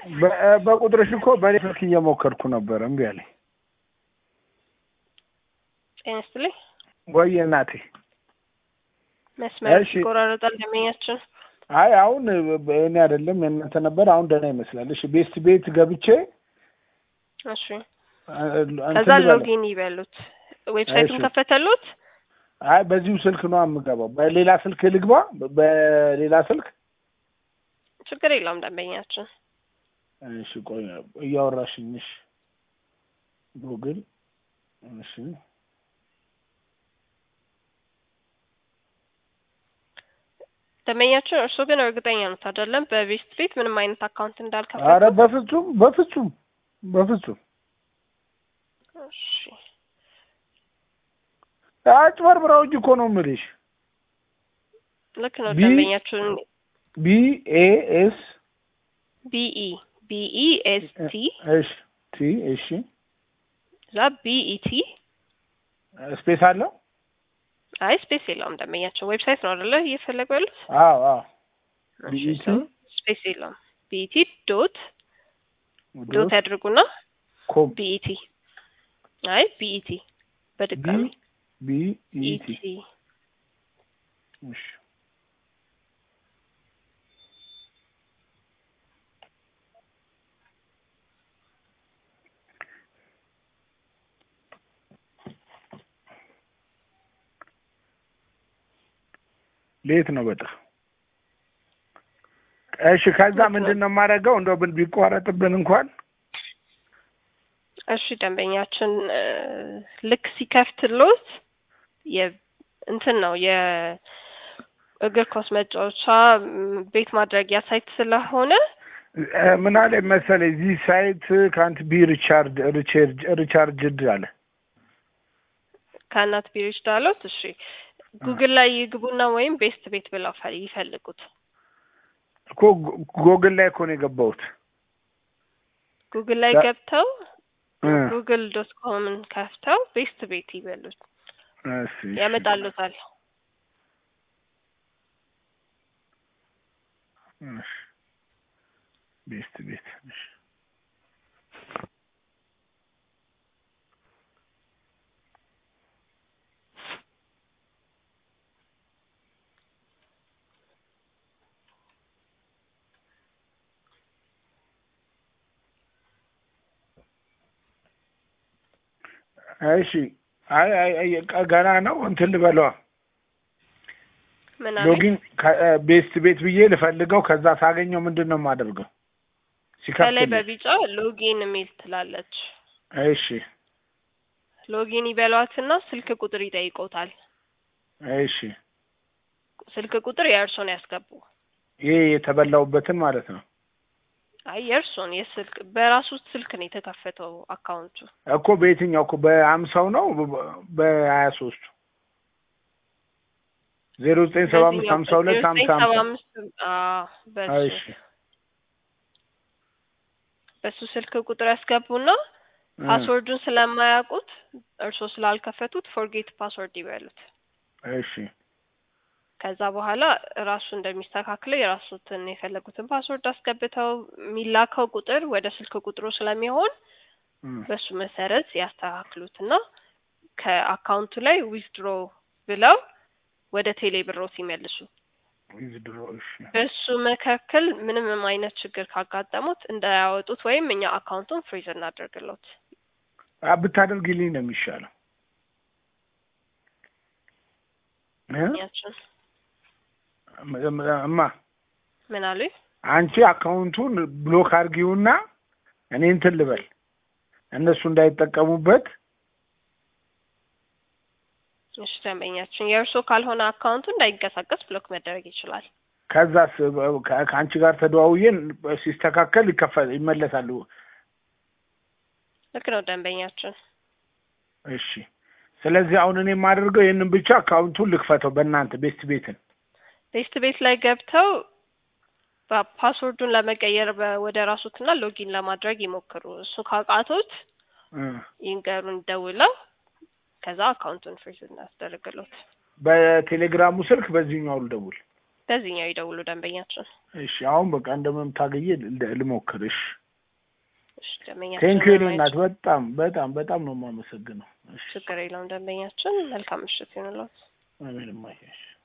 በ- በቁጥርሽ እኮ በእኔ ስልክ እየሞከርኩ ነበር እምቢ አለኝ። ጤና ይስጥልኝ። ወይ እናቴ መስመር እሺ። ይቆራረጣል ደንበኛችን። አይ አሁን እኔ አይደለም የእናንተ ነበር። አሁን ደህና ይመስላል። እሺ ቤስት ቤት ገብቼ እሺ አ- እንትን ከዛ ልበለው። ሎጊን ይበሉት። ዌብሳይቱን እሺ። ከፈተሉት። አይ በዚሁ ስልክ ነው የምገባው። በሌላ ስልክ ልግባ። በሌላ ስልክ ችግር የለውም ደንበኛችን። እሺ ቆይ እያወራሽኝ። እሺ ጉግል እሺ ደንበኛችን እርስዎ ግን እርግጠኛ ነት አይደለም በቤስት ቤት ምንም አይነት አካውንት አረ እንዳልከፈቱ? በፍጹም በፍጹም በፍጹም እሺ አጭበርብረውኝ እኮ ነው የምልሽ። ልክ ነው ቢ- ደንበኛችን። ቢ ኤ ኤስ ቢኢ ቢኢ ኤስ ቲ እሺ ቲ እሺ እዛ ቢኢቲ ስፔስ አለው። አይ ስፔስ የለውም ደንበኛችን። ዌብሳይት ነው አይደለ እየፈለጉ ያሉት? አዎ አዎ እሺ፣ ቢኢቲ so ስፔስ የለውም። ቢኢቲ ዶት ዶት ዶት ያድርጉና ኮም ቢኢቲ አይ ቢኢቲ በድጋሚ ቢ ኢ ቲ ኢቲ እሺ ሌት ነው በጣም እሺ ከዛ ልክ ነው። ምንድን ነው የማደርገው እንደው ብን ቢቋረጥብን እንኳን እሺ ደንበኛችን እ፣ ልክ ሲከፍትሎት የ እንትን ነው የእግር ኳስ መጫወቻ ም፣ ቤት ማድረጊያ ሳይት ስለሆነ እ፣ ምን አለ መሰለኝ እዚህ ሳይት ካንት ቢ ሪቻርድ ሪቻርድ ሪቻርጅድ አለ ከእናት ቢሮች ዳሎት። እሺ ጉግል ላይ ይግቡና ወይም ቤስት ቤት ብለው ፈ- ይፈልጉት። እኮ ጎ- ጎግል ላይ እኮ ነው የገባሁት ጉግል ላይ ዳ- ገብተው እ፣ ጉግል ዶት ኮምን ከፍተው ቤስት ቤት ይበሉት እሺ፣ እሺ። ያመጣሉታል። እሺ። ቤስት ቤት እሺ። እሺ አይ አይ አይ ቃ- ገና ነው እንትን ልበለዋ ምን አለ ሎጊን ቤስት ቤት ብዬ ልፈልገው ከዛ ሳገኘው ምንድን ነው የማደርገው ከላይ ሲከፍትልኝ በቢጫ ሎጊን የሚል ትላለች። እሺ ሎጊን ይበሏትና ስልክ ቁጥር ይጠይቆታል። እሺ ስልክ ቁጥር የእርሶን ያስገቡ። ይሄ የተበላውበትን ማለት ነው አይ የእርሶን የስልክ በራሱ ስልክ ነው የተከፈተው አካውንቱ። እኮ በየትኛው እኮ በአምሳው ነው በሀያ ሶስቱ ዜሮ ዘጠኝ ሰባ አምስት በዚህኛው ሀምሳ ሁለት ሀምሳ በዘጠኝ ሰባ ሀምሳ አምስት አዎ፣ በሱ እሺ በሱ ስልክ ቁጥር ያስገቡና እ፣ ፓስወርዱን ስለማያውቁት እርሶ ስላልከፈቱት ፎርጌት ፓስወርድ ይበሉት። እሺ ከዛ በኋላ ራሱ እንደሚስተካክለው የራሱትን የፈለጉትን ፓስወርድ አስገብተው የሚላከው ቁጥር ወደ ስልክ ቁጥሩ ስለሚሆን እ፣ በሱ መሰረት ያስተካክሉትና ከአካውንቱ ላይ ዊዝድሮ ብለው ወደ ቴሌ ብሮት ይመልሱ። ዊዝድሮ እሺ በሱ መካከል ምንም አይነት ችግር ካጋጠሙት እንዳያወጡት ወይም እኛ አካውንቱን ፍሪዝ እናደርግሎት። አ፣ ብታደርግልኝ ነው የሚሻለው እ? ያችን እማ ምን አሉኝ? አንቺ አካውንቱን ብሎክ አድርጊውና እኔ እንትን ልበል እነሱ እንዳይጠቀሙበት እሺ ደንበኛችን የእርሶ ካልሆነ አካውንቱ እንዳይንቀሳቀስ ብሎክ መደረግ ይችላል። ከዛስ ከ- ከአንቺ ጋር ተደዋውዬን ሲስተካከል ይከፈል ይመለሳሉ ልክ ነው ደንበኛችን። እሺ ስለዚህ አሁን እኔ የማደርገው ይህንን ብቻ አካውንቱን ልክፈተው በእናንተ ቤስት ቤትን ቤስት ቤት ላይ ገብተው ባ- ፓስወርዱን ለመቀየር በ- ወደ ራሱትና ሎጊን ለማድረግ ይሞክሩ። እሱ ካቃቶት እ። ይንገሩን ደውለው ከዛ አካውንቱን ፍሪዝ እናስደርግሎት። በቴሌግራሙ ስልክ በዚህኛው ልደውል በዚህኛው ይደውሉ ደንበኛችን። እሺ አሁን በቃ እንደምንም ታገዬ ል- ልሞክር። እሺ እሺ ደንበኛችን ቴንኪዩ የኔ ለማየት እናት በጣም በጣም በጣም ነው የማመሰግነው። እሺ ችግር የለውም ደንበኛችን። መልካም ምሽት ይሁንልዎት። አሜን እማዬ። እሺ